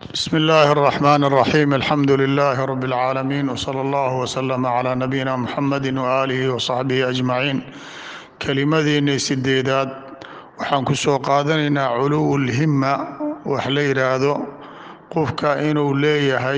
بسم الله الرحمن الرحيم الحمد لله رب العالمين وصلى الله وسلم على نبينا محمد وآله وصحبه أجمعين kelimadeennii sideedaad waxaan ku soo qaadanaynaa culuwu lhima wax la yidhaahdo qofka inuu leeyahay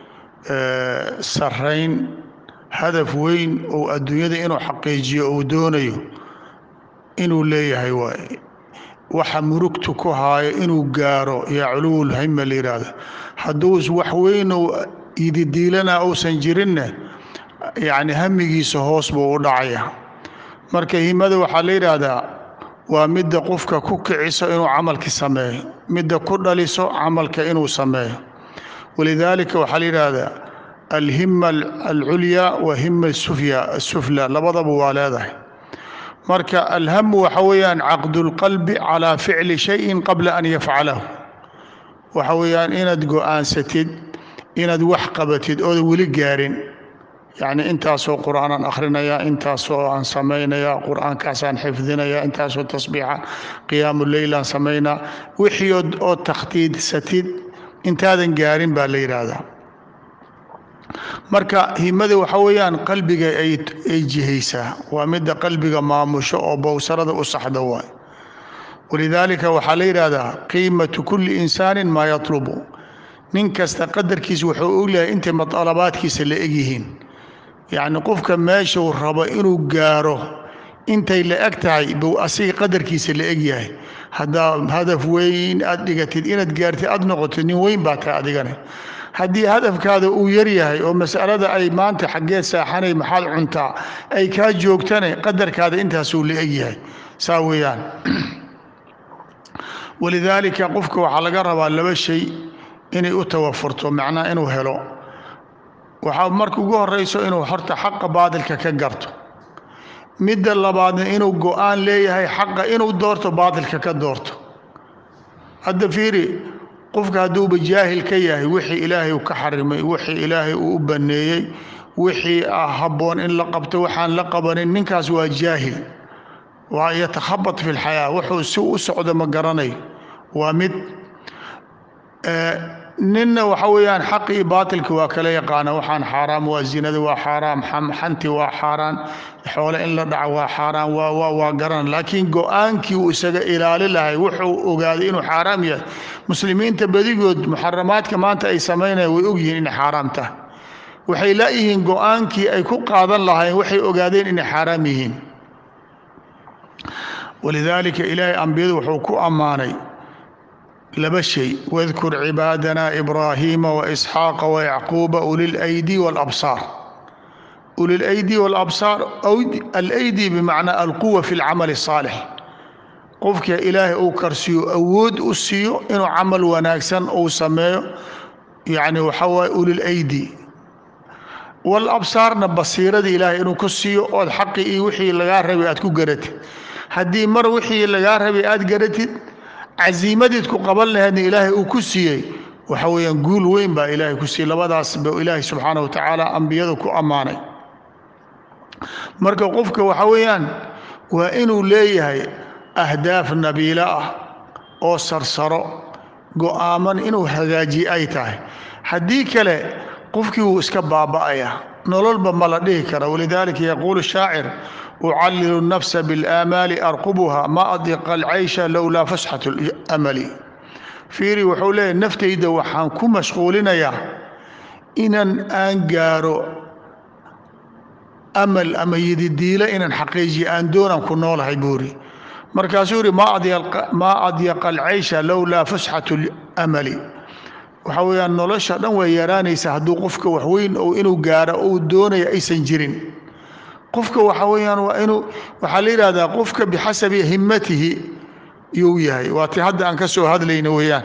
sarayn hadaf weyn oo adduunyada inuu xaqiijiyo uu doonayo inuu leeyahay waay waxa murugtu ku haayo inuu gaaro yaa culuwulhima la yidhaahdo hadduu wax weynu ididiilana uusan jirinne yacni hamigiisa hoos buu u dhacaya marka himada waxaa la yidhaahdaa waa midda qofka ku kiciso inuu camalki sameeyo midda ku dhaliso camalka inuu sameeyo walidaalika waxaa la yidhaahdaa alhima alculya wa hima asufla labadaba waa leedahay marka alhamu waxa weeyaan caqdu lqalbi calaa ficli shayin qabla an yafcalahu waxa weeyaan inaad go-aansatid inaad wax qabatid ooda weli gaarin yacni intaasoo qur'aanaan akhrinayaa intaasoo aan samaynayaa qur'aankaasaan xifdinayaa intaasoo tasbiixa qiyaamu leylaan samaynaa wixii oo takhtiidsatid intaadan gaarin baa la yidhaahdaa marka himada waxa weeyaan qalbiga ay jihaysaa waa midda qalbiga maamusho oo bowsarada u saxda waay walidaalika waxaa la yidhaahdaa qiimatu kulli insaanin maa yatlubu nin kasta qadarkiisa wuxuu ogyahay intay matalabaadkiisa la egyihiin yacni qofka meeshuu rabo inuu gaaro intay la eg tahay buu asiga qadarkiisa la egyahay haddaa hadaf weyn aad dhigatid inaad gaartid aad noqotid nin weyn baa tahay adigane haddii hadafkaada uu yaryahay oo masalada ay maanta xaggeed saaxanay maxaad cuntaa ay kaa joogtane qadarkaada intaasuu la egyahay saa weeyaan walidaalika qofka waxaa laga rabaa laba shay inay u tawafurto macnaha inuu helo waxaa marka ugu horeyso inuu horta xaqa baadilka ka garto midda labaadna inuu go-aan leeyahay xaqa inuu doorto baadilka ka doorto hadda fiiri qofka hadduuba jaahil ka yahay wixii ilaahay uu ka xarimay wixii ilaahay uu u banneeyey wixii habboon in la qabto waxaan la qabanin ninkaas waa jaahil waa yatakhabat fi lxayaa wuxuu si u socdo ma garanayo waa mid ninna waxa weeyaan xaqi iyo baatilka waa kala yaqaana waxaan xaaraam waa zinada waa xaaraam xanti waa xaaraan xoole in la dhaco waa xaaraan waa garan laakiin go-aankii uu isaga ilaali lahay wuxuu ogaaday inuu xaaraam yahay muslimiinta badigood muxaramaadka maanta ay samaynayaan way ogyihiin inay xaaraam tahay waxay laayihiin go-aankii ay ku qaadan lahayn waxay ogaadeen inay xaaraam yihiin walidaalika ilaahay ambiyadu wuxuu ku ammaanay laba shay wadkur cibaadana ibraahiima waisxaaqa wayacquuba ulilaydi walabsaar ulilaydi walabsaar alaydi bimacnaa alquwa fi lcamali الsaalix qofka ilaahay uu karsiiyo awood u siiyo inuu camal wanaagsan uu sameeyo yani waxaa waaye ulilaydi walabsaarna basiirada ilaahay inuu ku siiyo ood xaqi iyo wixii lagaa rabay aad ku garatid haddii mar wixii lagaa rabay aad garatid casiimadiid ku qaban laheedna ilaahay uu ku siiyey waxa weeyaan guul weyn baa ilaahay ku siiyey labadaas ba ilaahay subxaana wa tacaala ambiyada ku ammaanay marka qofka waxa weeyaan waa inuu leeyahay ahdaaf nabiilo ah oo sarsaro go-aaman inuu hagaajiye ay tahay haddii kale qofkii wuu iska baaba'aya nololba ma la dhihi kara walidaalika yaquulu shaacir ucallilu nafsa biاlaamaali arqubuha ma adiqa alcaysha lowlaa fasxat اlamali fiiri wuxuu leeyahy naftayda waxaan ku mashquulinayaa inan aan gaaro amal ama yididiilo inaan xaqiijiyo aan doonaan ku noolahay buuri markaasuu yihi maa adyaqa alcaysha lowlaa fasxat اlamali waxaa weeyaan nolosha dhan way yaraanaysa hadduu qofka waxweyn inuu gaaro uu doonaya aysan jirin qofka waxa weeyaan waa inuu waxaa la yidhahdaa qofka bixasabi himmatihi yuu yahay waa ti hadda aan ka soo hadlayna weeyaan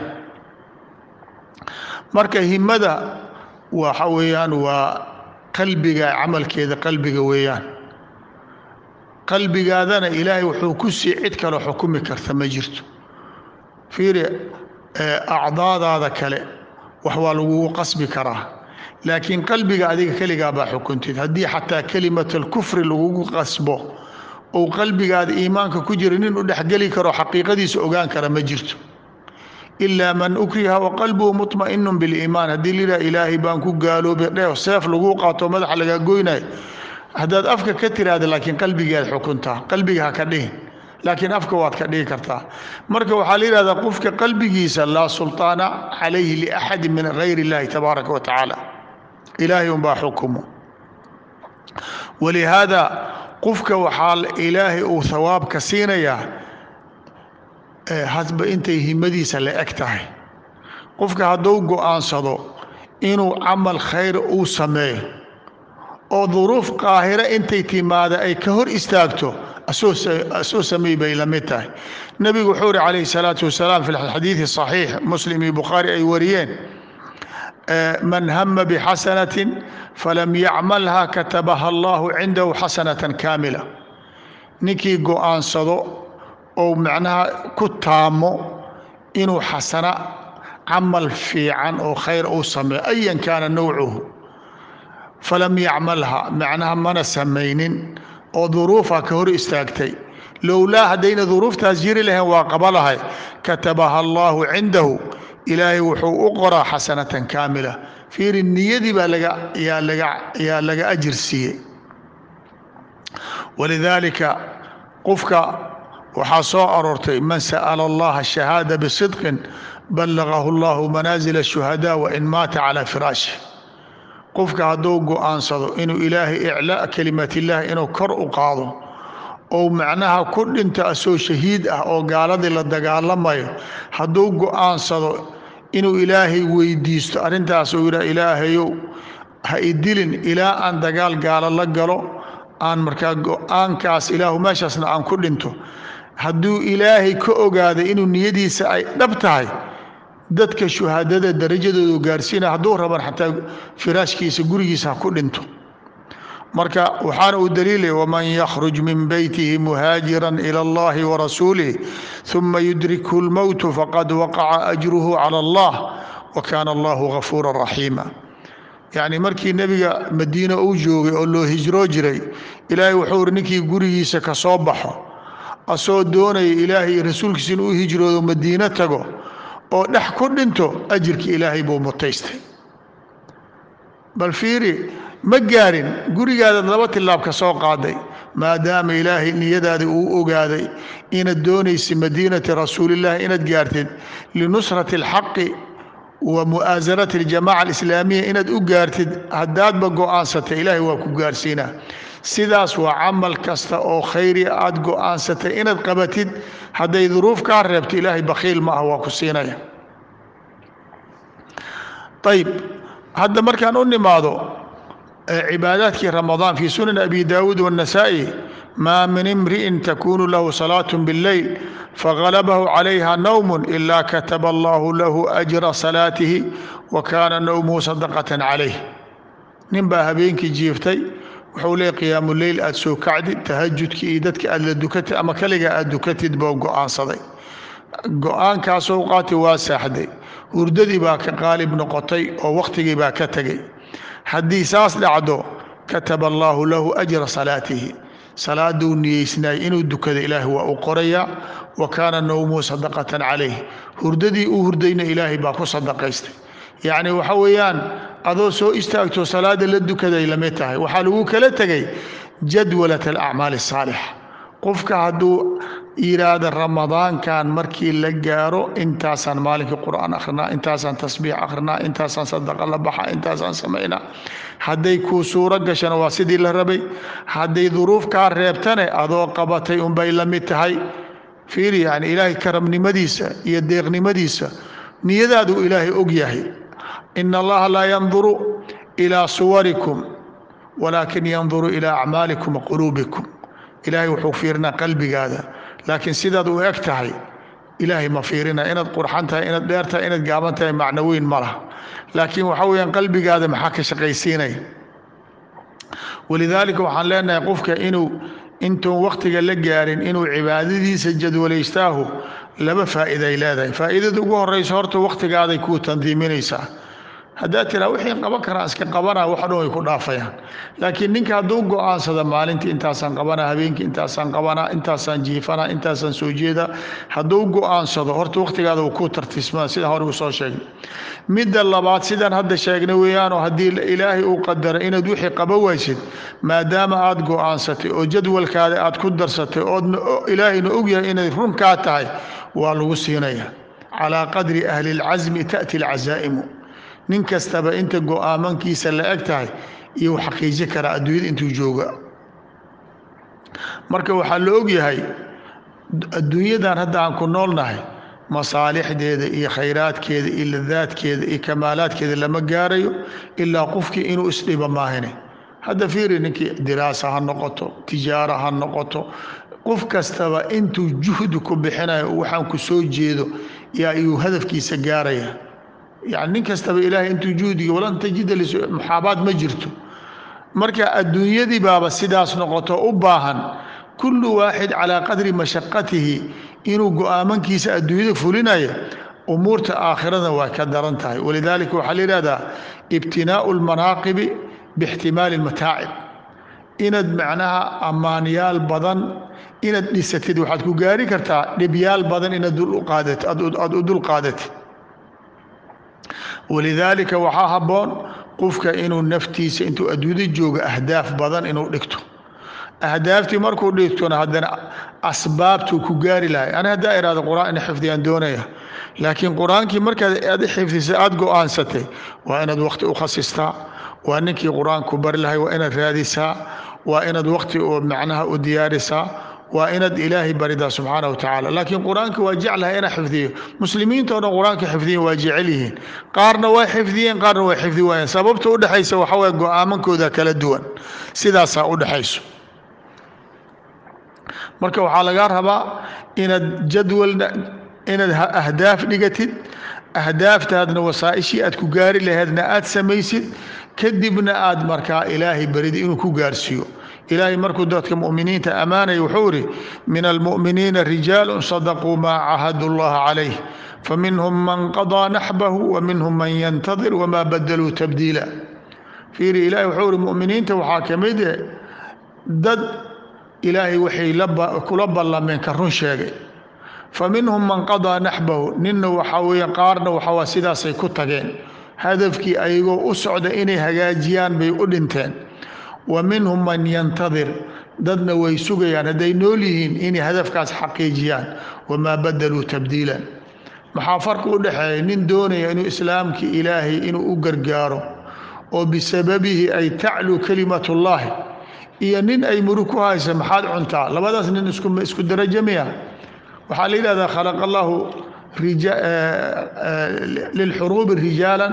marka himmada waxa weeyaan waa qalbiga camalkeeda qalbiga weeyaan qalbigaadana ilaahay wuxuu ku sii cid kaloo xukumi karta ma jirto fiiri acdaadaada kale wax waa lagugu qasbi karaa laakiin qalbiga adiga keligaa baa xukuntid haddii xataa kelimat alkufri lagugu qasbo ou qalbigaada iimaanka ku jira nin u dhexgeli karo xaqiiqadiisa ogaan kara ma jirto ilaa man ukriha waqalbuhu muطma'inu biliimaan haddii lilah ilaahay baan ku gaaloobay dheh seef laguu qaato madaxa lagaa goynayo haddaad afka ka tiraahda laakiin qalbigaad xukuntaa qalbiga ha ka dhihin laakiin afka waad ka dhigi kartaa marka waxaa la yidhahdaa qofka qalbigiisa laa sulطaana calayhi liaxadi min gayr اllahi tabaaraka wa tacaala ilaahay unbaa xukumo walihaada qofka waxaa ilaahay uu hawaabka siinayaa hadba intay himadiisa la eg tahay qofka hadduu go'aansado inuu camal khayr uu sameeyo oo duruuf qaahira intay timaada ay ka hor istaagto asoo sameey bay la mid tahay nebigu wuxuu uhi calayhi salaatu wasalaam fi xadiidi saxiix muslim iyo bukhaari ay wariyeen man hama bixasanatin falam yacmalha katabaha allahu cindahu xasanatan kaamila ninkii go'aansado ou macnaha ku taamo inuu xasana camal fiican oo khayr uu sameeyo ayan kaana nawcuhu falam yacmalha macnaha mana samaynin oo duruufa ka hor istaagtay lowlaa haddayna duruuftaas jiri lahayn waa qaba lahay katabaha allaahu cindahu ilaahay wuxuu u qoraa xasanatan kaamila fiiri niyadii baa laga yaa laga yaa laga ajir siiyey walidaalika qofka waxaa soo aroortay man sa'ala allaha shahaada bisidqin ballagahu allahu manaazil ashuhadaa wain maata calaa firaashih qofka hadduu go'aansado inuu ilaahay iclaa kelimaatillaah inuu kor u qaado ou macnaha ku dhinto asoo shahiid ah oo gaaladii la dagaalamayo hadduu go'aansado inuu ilaahay weydiisto arrintaas uu yidhaha ilaahayow ha idilin ilaa aan dagaal gaalo la galo aan markaa go'aankaas ilaahu meeshaasna aan ku dhinto hadduu ilaahay ka ogaaday inuu niyadiisa ay dhab tahay dadka shuhaadada darajadoodu gaarsiinaya hadduu raban xataa firaashkiisa gurigiisa ha ku dhinto marka waxaana uu daliilaya waman yakhruj min beytihi muhaajiran ila allahi warasuulih uma yudrikhu lmowtu faqad waqaca ajruhu cala allah wa kaana allahu gafuura raxiima yacni markii nebiga madiine uu joogay oo loo hijroo jiray ilaahay wuxuu uri ninkii gurigiisa ka soo baxo asoo doonaya ilaahay iyo rasuulkiisa inuu u hijroodo madiino tago oo dhex ku dhinto ajirka ilaahay buu mutaystay bal fiiri ma gaarin gurigaadaad laba tilaab ka soo qaaday maadaama ilaahay niyadaada uu ogaaday inaad doonaysa madiinati rasuulillahi inaad gaartid linusrati alxaqi wa mu'aasarati aljamaca alislaamiya inaad u gaartid haddaadba go'aansatay ilaahay waa ku gaarsiinaa sidaas waa camal kasta oo khayri aad go'aansatay inaad qabatid hadday duruuf kaa reebto ilaahay bakhiil ma ah waa ku siinaya ayib hadda markaan u nimaado cibaadaadkii ramadaan fii sunan abi daawuud waannasaa'i maa min imri'in takunu lahu salaat biاlleyl fagalabahu calayha nawm ila kataba allahu lahu ajra salaatihi wa kaana nawmuhu sadaqatan calayh nin baa habeenkii jiiftay wuxuu leey qiyaamuleyl aad soo kacdid tahajudkii iyo dadka aad la dukatid ama kaligaa aad dukatid boo go'aansaday go'aankaasoo qaatay waa saaxday hurdadii baa ka qaalib noqotay oo wakhtigii baa ka tegay haddii saas dhacdo kataba allaahu lahu ajra salaatihi salaaduu niyeysnaay inuu dukada ilaahay waa u qorayaa wa kaana nawmuhu sadaqatan calayh hurdadii uu hurdayna ilaahay baa ku sadaqaystay yacni waxa weeyaan adoo soo istaagto salaada la dukaday lamid tahay waxaa lagu kala tegay jadwalat alacmaali asaalixa qofka hadduu yidhaahda ramadaankan markii la gaaro intaasaan maalinkii qur'aan akhrinaa intaasaan tasbiix akhrinaa intaasaan sadaqa la baxa intaasaan samaynaa hadday kuu suuro gashana waa sidii la rabay hadday duruuf kaa reebtane adoo qabatay unbay la mid tahay fiiri yani ilaahay karamnimadiisa iyo deeqnimadiisa niyadaaduu ilaahay og yahay ina allaha laa yanduru ilaa suwarikum walaakin yanduru ilaa acmaalikum wa quluubikum ilaahay wuxuu fiirinaa qalbigaada laakiin sidaad u eg tahay ilaahay ma fiirina inaad qurxan tahay inaad dheer tahay inaad gaaban tahay macno weyn ma laha laakiin waxaa weeyaan qalbigaada maxaa ka shaqaysiinaya walidaalika waxaan leenahay qofka inuu intuun wakhtiga la gaarin inuu cibaadadiisa jadwalaystaahu laba faa'iiday leedahay faa'iidada ugu horraysa horta wakhtigaaday kuu tandiiminaysaa haddaad tiraa wixii qaban karaa iska qabanaa wax dhan way ku dhaafayaan laakiin ninka hadduu go-aansada maalintii intaasaan qabanaa habeenkii intaasaan qabanaa intaasaan jiifanaa intaasaan soo jeedaa hadduu go-aansado horta wakhtigaada uu ku tartiismaa sida hore uu soo sheegnay midda labaad sidaan hadda sheegnay weeyaanoo haddii ilaahay uu qadara inaad wixii qaba waysid maadaama aad go-aansatay oo jadwalkaada aad ku darsatay oodna ilaahayna ogyahay inay runkaa tahay waa lagu siinayaa calaa qadri ahli اlcasmi taأti اlcasaa'imu nin kastaba inta go-aamankiisa la eg tahay iyo xaqiiji karaa adduunyada intuu jooga marka waxaa la ogyahay adduunyadan hadda aan ku noolnahay masaalixdeeda iyo khayraadkeeda iyo ladaadkeeda iyo kamaalaadkeeda lama gaarayo ilaa qofkii inuu isdhiba maahine hadda fiiri ninkii diraasa ha noqoto tijaaro ha noqoto qof kastaba intuu juhdi ku bixinayo waxaan ku soo jeedo yaa iyuu hadafkiisa gaaraya yani nin kastaba ilaahay intuu juhdiga walan tajida muxaabaad ma jirto marka adduunyadii baaba sidaas noqoto u baahan kullu waaxid calaa qadri mashaqatihi inuu go-aamankiisa adduunyada fulinaya umuurta aakhirada waa ka daran tahay walidaalika waxaa la yidhahdaa ibtinaau lmanaaqibi bixtimaali lmataacib inaad macnaha ammaanyaal badan inaad dhisatid waxaad ku gaari kartaa dhibyaal badan inaad aad u dul qaadatid walidaalika waxaa habboon qofka inuu naftiisa intuu adduunyada jooga ahdaaf badan inuu dhigto ahdaaftii markuu dhigtona haddana asbaabtuu ku gaari lahay ani haddaa ihahdo qur-aan ina xifdiyaan doonaya laakiin qur-aankii markaad aad xifdisa aada go-aansatay waa inaad wakhti u khasistaa waa ninkii qur-aanku bari lahay waa inaad raadisaa waa inaad wakhti oo macnaha u diyaarisaa waa inaad ilaahay baridaa subxaana wa tacaala laakiin qur-aanka waa jeclahay inaa xifdiyo muslimiinta o dhan qur-aanka xifdiyen waa jecel yihiin qaarna waa xifdiyeen qaarna waa xifdi waayeen sababta udhexaysa waxa waye go-aamankooda kala duwan sidaasaa udhexayso marka waxaa lagaa rabaa inaad jadwalna inaad ahdaaf dhigatid ahdaaftaadna wasaa-ishii aad ku gaari laheedna aad samaysid kadibna aad markaa ilaahay barida inuu ku gaarsiiyo ilaahay markuu dadka muminiinta ammaanaya wuxuu ihi min almu'miniina rijaalu sadaquu maa cahadu llaha calayh faminhum man qadaa naxbahu wa minhum man yantadir wamaa badaluu tabdiila fiiri ilahay wuxuu ihi muminiinta waxaa ka mid eh dad ilaahay waxay kula ballameen ka run sheegay fa minhum man qadaa naxbahu ninna waxaa weeye qaarna waxaa sidaasay ku tageen hadafkii ayagoo u socda inay hagaajiyaan bay u dhinteen wa minhum man yantadir dadna way sugayaan hadday nool yihiin inay hadafkaas xaqiijiyaan wamaa badaluu tabdiilan maxaa farqi u dhexeeya nin doonaya inuu islaamkii ilaahay inuu u gargaaro oo bisababihi ay tacluu kalimatullaahi iyo nin ay murug ku haysa maxaad cuntaa labadaas nin isku darajo miya waxaa la yidhahdaa khalaqa allahu lilxuruubi rijaala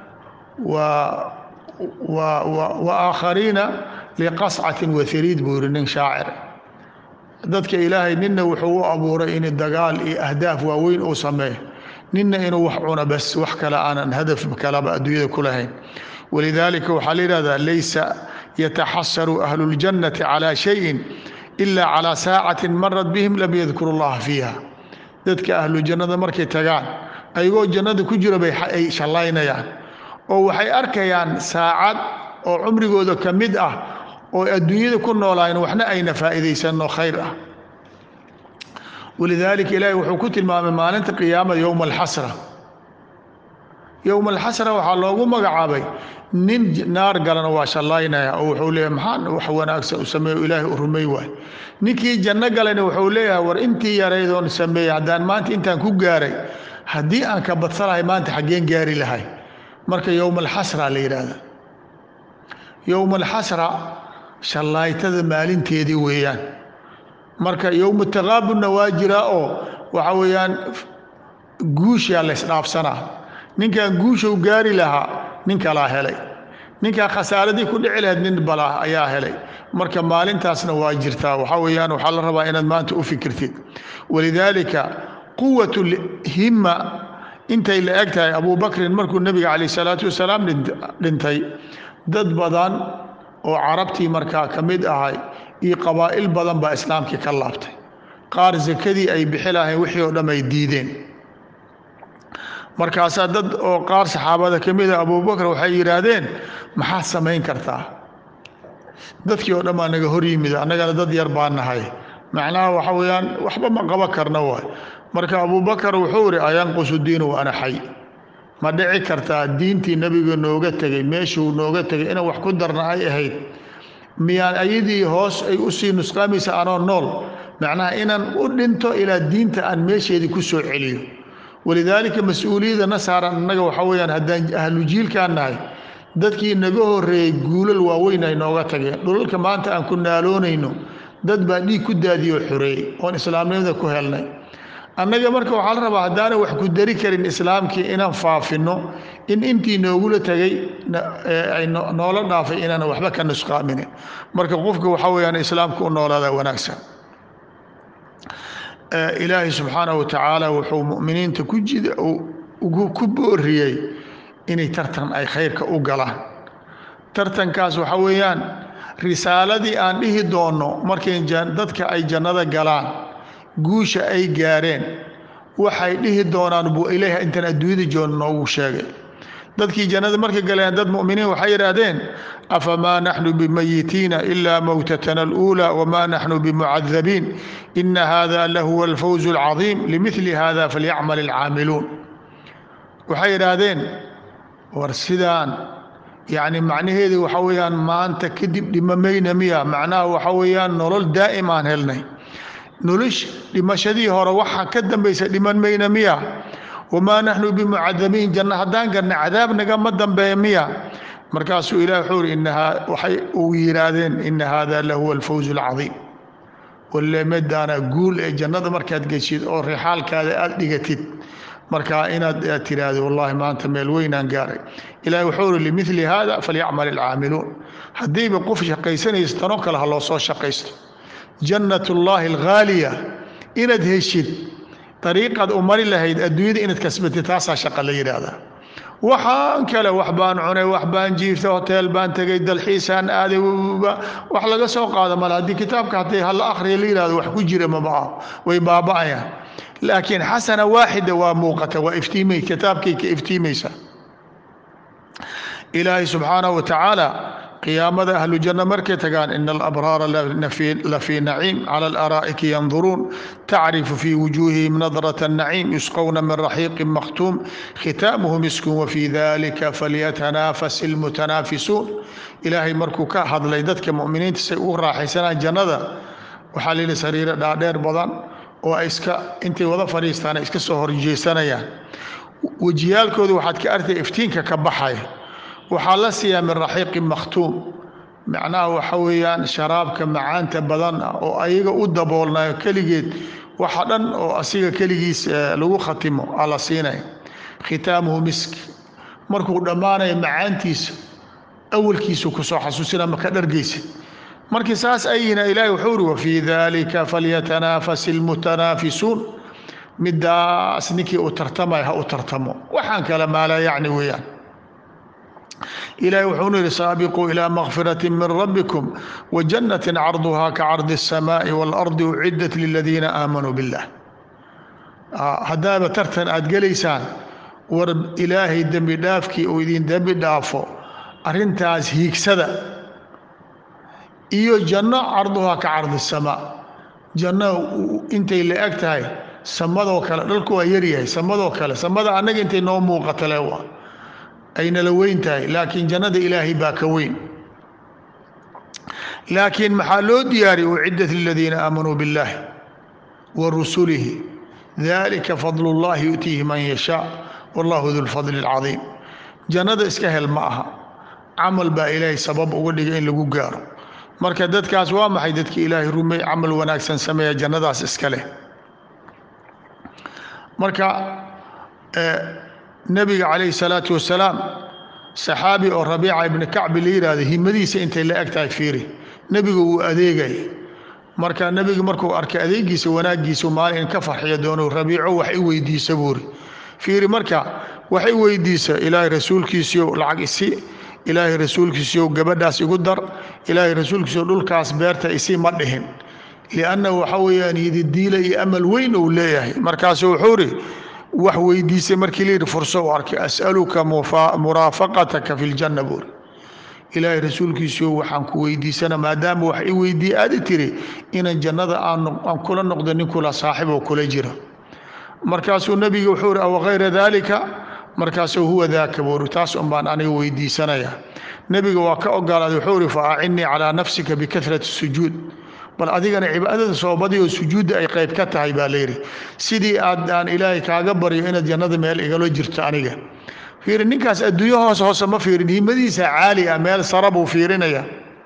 wa aakhariina liqascatin wahariid buu yihi nin shaacir dadka ilaahay ninna wuxuu u abuuray in dagaal iyo ahdaaf waaweyn uu sameeyo ninna inuu wax cuno bas wax kale aanan hadaf kalaba adduunyada ku lahayn walidaalika waxaa la yidhahdaa laysa yataxasaru ahlu اljannati calى shayin ila calى saacatin marad bihim lam yadkuru اllaha fiiha dadka ahlu jannada markay tagaan ayagoo jannada ku jiro bay ay shallaynayaan oo waxay arkayaan saacad oo cumrigooda ka mid ah oo adduunyada ku noolaayeen waxna ayna faa'iidaysanno khayr ah walidaalika ilaahay wuxuu ku tilmaamay maalinta qiyaamada yowma alxasra yowma alxasra waxaa loogu magacaabay nin naar galana waa shallaynaya oo wuxuu leeyahay maxaan wax wanaagsan u sameeyo ilaahay u rumay waay ninkii janno galayna wuxuu leeyahay war intii yaraydoon sameeyey haddaan maanta intaan ku gaaray haddii aan ka badsanahay maanta xaggeen gaari lahay marka yowma alxasra la yidhaahda yowma alxasra shallaytada maalinteedii weeyaan marka yowma taqaabunna waa jiraa oo waxa weeyaan guushaa la ysdhaafsanaa ninkan guushow gaari lahaa nin kalaa helay ninkaa khasaaradii ku dhici lahayd nin balaa ayaa helay marka maalintaasna waa jirtaa waxaa weeyaan waxaa la rabaa inaad maanta u fikirtid walidaalika quwat himma intay la eg tahay abubakrin markuu nebiga calayh salaatu wasalaam dhintay dad badan oo carabtii markaa ka mid ahay iyo qabaa'il badan baa islaamkii ka laabtay qaar sakadii ay bixi lahayn wixii oo dham ay diideen markaasaa dad oo qaar saxaabada ka mida abubakar waxay yidhaahdeen maxaad samayn kartaa dadkii oo dhan baa naga hor yimid annagana dad yar baa nahay macnaha waxa weeyaan waxba ma qaba karna waay marka abubakar wuxuu ihi ayanqusu diinu wa ana xay ma dhici kartaa diintii nebiga nooga tegey meeshuu nooga tegay inaan wax ku darna ay ahayd miyaan ayadii hoos ay u sii nusqaamaysa anoo nool macnaha inaan u dhinto ilaa diinta aan meesheedii ku soo celiyo walidaalika mas-uuliyadda na saaran annaga waxa weeyaan haddaan ahlu jiilkaan nahay dadkii naga horreeyey guulal waaweyn ay nooga tageen dhulalka maanta aan ku naaloonayno dad baa dhiig ku daadiyoo xoreeyey oon islaamnimada ku helnay annaga marka waxaa la rabaa haddaanan wax ku dari karin islaamkii inaan faafinno in intii noogula tegay ay noola dhaafay inaanan waxba ka nusqaaminin marka qofka waxaa weeyaan islaamka u noolaada wanaagsan ilaahay subxaanahu wa tacaala wuxuu mu'miniinta ku jida ku booriyey inay tartan ay khayrka u galaan tartankaas waxa weeyaan risaaladii aan dhihi doonno markay dadka ay jannada galaan guusha ay gaareen waxay dhihi doonaan buu ilaahi intaan adduunyada joon noogu sheegay dadkii jannada markay galeen dad mu'miniin waxay yidhaahdeen afamaa naxnu bimayitiina ilaa mowtatana aluulaa wamaa naxnu bimucadabiin ina hada lahuwa alfawzu alcadiim limidli hada falyacmal alcaamiluun waxay yidhaahdeen war sidaan yacni macnaheedu waxa weeyaan maanta kadib dhimamayna miya macnaha waxa weeyaan nolol daa'im aan helnay nolosh dhimashadii hore waxa ka dambaysa dhiman mayna miya wamaa naxnu bimucadabiin janno haddaan garna cadaab nagama dambeeya miya markaasuu ilahi wuxuu ihi inahaa waxay uu yidhaahdeen ina hada lahuwa alfawzu alcadiim walemedaana guul ee jannada markaad geshid oo rixaalkaada aada dhigatid marka inaad tiraahdo wallahi maanta meel weynaan gaaray ilahi wuxuu ihi limili hada falyacmal alcaamiluun haddiiba qof shaqaysanaysa tanoo kale ha loo soo shaqaysto jannat ullaahi alghaaliya inaad heshid dariiqaad u mari lahayd adduunyada inaad kasbatid taasaa shaqa la yidhaahdaa waxaan kale wax baan cunay wax baan jiiftay hoteel baan tegay dalxiisaan aaday wax laga soo qaado male haddii kitaabka haddii hala akhriya la yidhahdo wax ku jira maba ah way baaba'ayaan laakiin xasana waaxida waa muuqata waa iftiimay kitaabkay ka iftiimaysa ilaahay subxaanahu wa tacaala qiyaamada ahlu janno markay tagaan ina alabraara lafii naciim cala alaraa'iki yanduruun tacrifu fii wujuuhihim nadrata annaciim yusqowna min raxiiqin makhtuum khitaamuhu miskun wafii dalika falyatanaafas ilmutanaafisuun ilaahay markuu ka hadlay dadka mu'miniinta say ugu raaxaysanaan jannada waxaa la yidhi sariiro dhaadheer badan oo ay iska intay wada fadhiistaan ay iska soo horjeesanayaan wejiyaalkooda waxaad ka artay iftiinka ka baxaya waxaa la siiyaa min raxiiqin makhtuum macnaha waxa weeyaan sharaabka macaanta badan ah oo ayaga u daboolnayo keligeed waxa dhan oo asiga keligiis lagu khatimo aa la siinaya khitaamuhu misk markuu dhammaanayo macaantiisa awalkiisu kusoo xasuusina maka dhargeysid markii saas ayina ilaahi wuxuu uri wafii dalika falyatanaafas ilmutanaafisuun midaas ninkii u tartamaya ha u tartamo waxaan kale maalaa yacni weeyaan ilahi wuxuunu yihi saabiquu ilى makfiraة min rabbikum wajanaة carduha kacardi الsamaaءi wاlardi ucidat liladiina aamanuu biاllah haddaaba tartan aad gelaysaan war ilaahay dembi dhaafkii uu idin dembi dhaafo arintaas hiigsada iyo janno carduhaa ka cardi الsamaa janno intay la eg tahay samadoo kale dhalku waa yaryahay samadoo kale samada annaga intay noo muuqata le waa aynala weyn tahay laakiin jannada ilaahay baa ka weyn laakiin maxaa loo diyaariyay uciddat liladiina aamanuu biاllahi wa rusulihi dalika fadl اllahi yu'tiihi man yashaa wallahu du lfadli اlcadiim jannada iska hel ma aha camal baa ilaahay sabab uga dhigay in lagu gaaro marka dadkaas waa maxay dadkii ilaahay rumey camal wanaagsan sameeya jannadaas iska leh marka nebiga calayhi salaatu wasalaam saxaabi oo rabiica ibni kacbi la yidhaahdo himadiisa intay la eg tahay fiiri nebigu wuu adeegay marka nebigu markuu arkay adeegiisa wanaaggiisu maalin in ka farxiya doono rabiico wax i weydiisa buuri fiiri marka wax i weydiisa ilaahay rasuulkiisiyo lacag isi ilaahay rasuulkiisiyo gabadhaas igu dar ilaahay rasuulkiisiyo dhulkaas beerta isi ma dhihin liannahu waxa weeyaan yididiila iyo amal weyn uu leeyahay markaasu wuxuu ri wax weydiisay markii la yidhi furso u arkay as'aluka muraafaqataka fi ljanna buuri ilaahay rasuulkiisiio waxaan ku weydiisana maadaama wax i weydiiye aada tiri inaan jannada aan kula noqdo nin kula saaxib oo kula jira markaasuu nebiga wuxuu ihi aw hayra daalika markaasuu huwa daaka buuri taas un baan aniga weydiisanaya nebiga waa ka ogolaaday wuxuu ihi fa acinnii calaa nafsika bikahrati sujuud bal adigana cibaadada soobadii oo sujuudda ay qayb ka tahay baa layidhi sidii aad aan ilaahay kaaga baryo inaad jannada meel igalo jirto aniga fiiri ninkaas adduunyo hoos hoose ma fiirin himadiisa caali ah meel sara buu fiirinaya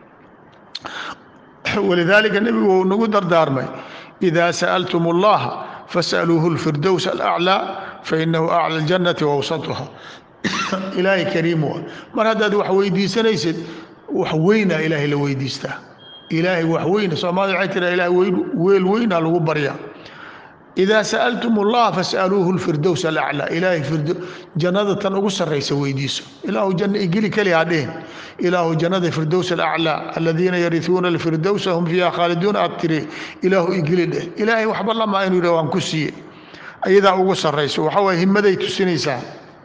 walidaalika nebigu wuu nagu dardaarmay idaa sa'altum allaha fas'aluuhu lfirdows alaclaa fainahu acla aljannati wawsatuha ilaahay kariim wa mar haddaad wax weydiisanaysid wax weynaa ilaahay la weydiistaa ilaahay wax weyna soomaalida waxay tiraa ilahay weel weynaa lagu baryaa idaa sa'altum allah fas'aluuhu lfirdows alaclaa ilaahay jannada tan ugu sarraysa weydiiso ilaahu janna igeli keli ha dhihin ilaahu jannada firdows alaclaa aladiina yarihuuna alfirdowsa hum fiiha khaaliduun aad tiri ilaahu igeli dheh ilaahay waxba lamaa inuu yidhah waan ku siiye ayadaa ugu sarrayso waxa waye himaday tusinaysaa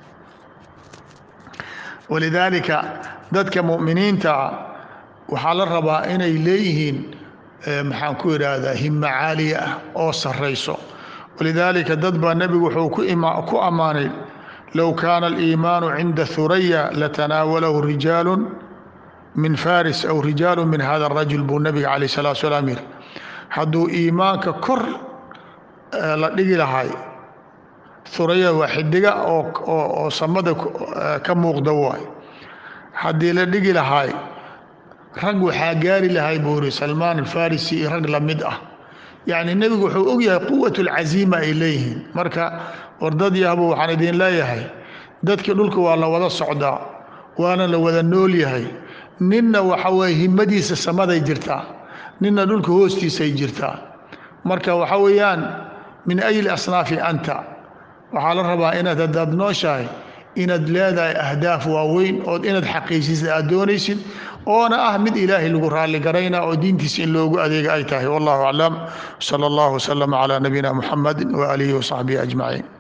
walidaalika dadka mu'miniinta ah waxaa la rabaa inay leeyihiin maxaan ku idhaahdaa himo caaliya ah oo sarrayso walidaalika dad baa nebigu wuxuu ku ammaanay low kaana aliimaanu cinda huraya latanaawalahu rijaalu min faris aw rijaalu min hada arajul buu nebiga calayh salatu salaam yidhi hadduu iimaanka kor la dhigi lahay huraya waa xidiga oo samada ka muuqda waay haddii la dhigi lahay rag waxaa gaari lahay buu yiri salmaan alfarisi iyo rag la mid ah yacni nebigu wuxuu ogyahay quwat alcaziima ay leeyihiin marka wardad yahbu waxaan idin leeyahay dadkii dhulka waa la wada socdaa waana la wada nool yahay ninna waxa weye himadiisa samaday jirtaa ninna dhulka hoostiisay jirtaa marka waxa weeyaan min ayli asnaafi anta waxaa la rabaa inaad haddaad nooshahay inaad leedahay ahdaaf waaweyn ood inaad xaqiijisid aad doonaysid oona ah mid ilaahay lagu raalli garayna oo diintiisa in loogu adeega ay tahay wallahu aclam sala allahu wasalama calaa nabiyina muxamadi waaalihi wasaxbihi ajmaciin